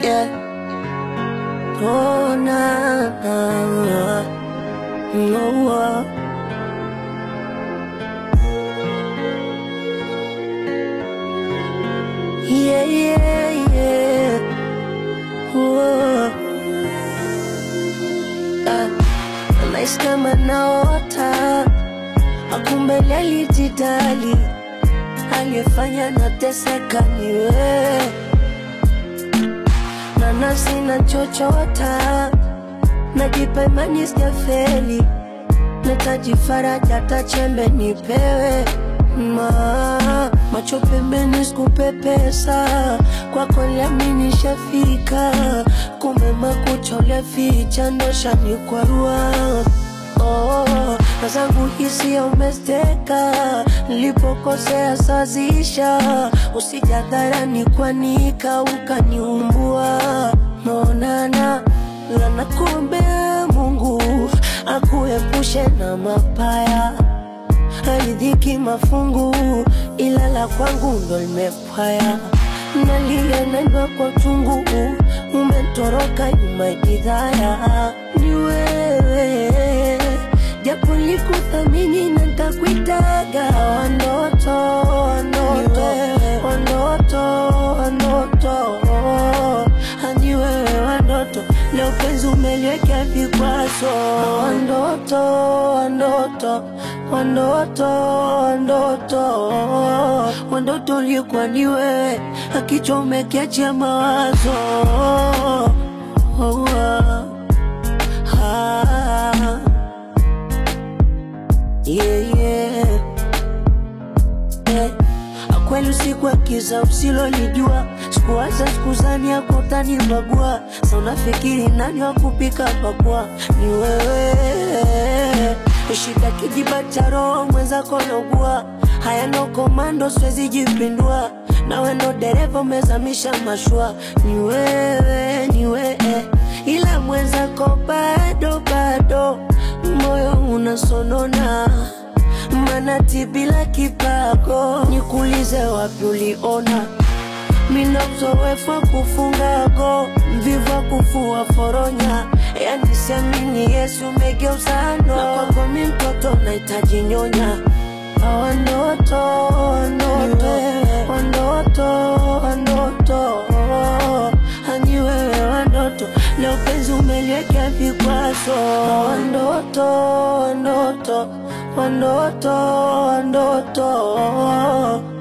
yeah. Oh, na, na, no, uh. Yeah, yeah, yeah. Whoa. Ah, nahisi kama naota, akumbe alijidali, aliyefanya nateseka ni wewe, na nafsi nachochota, najipa imani sijafeli, nahitaji faraja, hata chembe nipewe ma macho pembeni, sikupe pesa kwako, liamini shafika, kumbe makucha ulificha ndo shanikwarua. Oh, na zangu hisia umesteka, nilipokosea sazisha, usijadharani kwanika ukaniumbua. Naonana lana, kumbe Mungu akuepushe na mapaya haridhiki mafungu, ila la kwangu ndo limepwaya. Nalia naimba kwa chungu, umetoroka nyuma jidhaya. Ni wewe japo likuthamini na ntakuitaga wandoto, wandoto, wandoto, wandoto hani wewe wandoto, leo penzi umeliwekea vikwazo wandoto, wandoto, wandoto, wandoto, wandoto ulikuwa ni wewe, akichwa umekiachia mawazo oh, ah, ah, yeah, yeah. Eh, Kweli usiku wa kiza usilolijua, sikuwaza sikuzani yako utanibagua. Sa unafikiri nani wa kupika pakua? Ni wewe. Shika kijiba cha roho mwenzako naugua, haya no komando, siwezi jipindua. Nawe ndo dereva umezamisha mashua, ni wewe, ni wewe, ila mwenzako bado bado, moyo unasonona manati bila kipago, nikuulize wapi uliona mina uzoefu wa kufunga go, mvivu wa kufua foronya, yani siamini Yesu umegeuza no, na kwako mi mtoto nahitaji nyonya Wandoto, wandoto, wandoto, wandoto, hani wewe wandoto, leo penzi umeliwekea vikwazo. Wandoto, wandoto, wandoto, wandoto